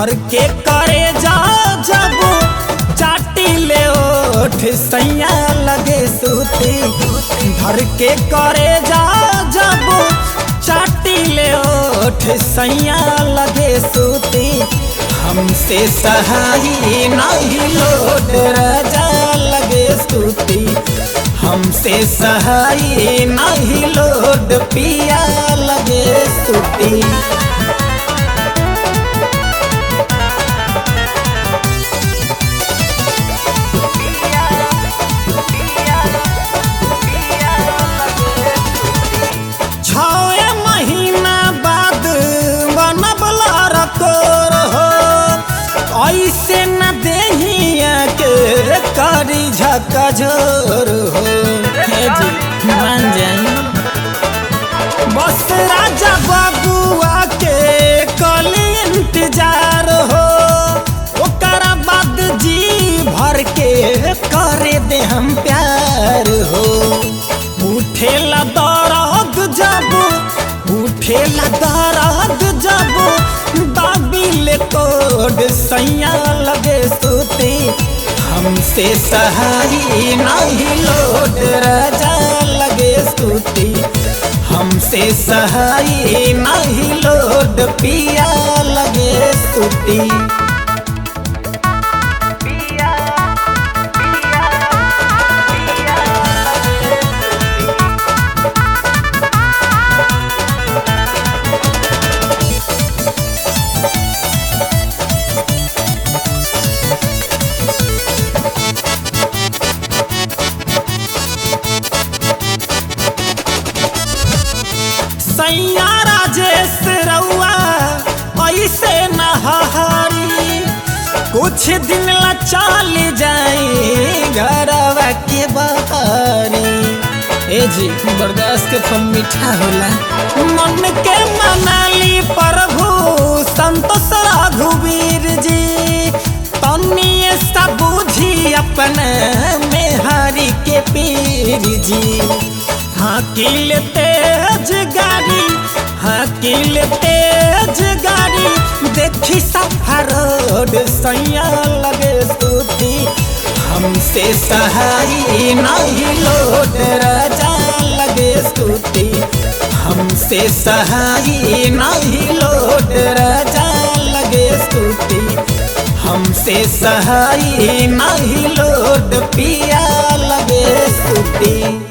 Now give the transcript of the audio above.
धर के करे जा जब चाटी ले ओठ सैया लगे सूती धर के करे जा जब चाटी ले ओठ सैया लगे सूती हमसे सहाई नहीं लोड राजा लगे सूती हमसे सहाई नहीं लोड पिया लगे सूती छवे महीना बाद बनबला रकोर हो ऐसे न देहिया के रे करी झकझोर हो हे जी मान जाई बस राजा बाबुआ के कल इंतजार हो ओकरा बाद जी भर के करे दे हम प्यार हो उठेला दर्द जब उठेला दर्द जब दाबिल कोड सैया लगे सूती हमसे सहाई नहीं लोड राजा लगे सूती हमसे सहाई नहीं लोड पिया लगे सूती सैया राजेश रउआ ऐसे नहारी कुछ दिन ला चल जाई घरवा के बहारी ए जी बर्दाश्त के फल मीठा होला मन के मनाली प्रभु संतोष रघुवीर जी तनिए सा बुझी अपन मेहारी के पीर जी हाकिल तेज गाड़ी हाकिल तेज गाड़ी देखी सफर रोड सैया लगे सूती हमसे सहाई नहीं लोड राजा लगे सूती हमसे सहाई नहीं लोड राजा लगे सूती हमसे सहाई नहीं लोड पिया लगे सूती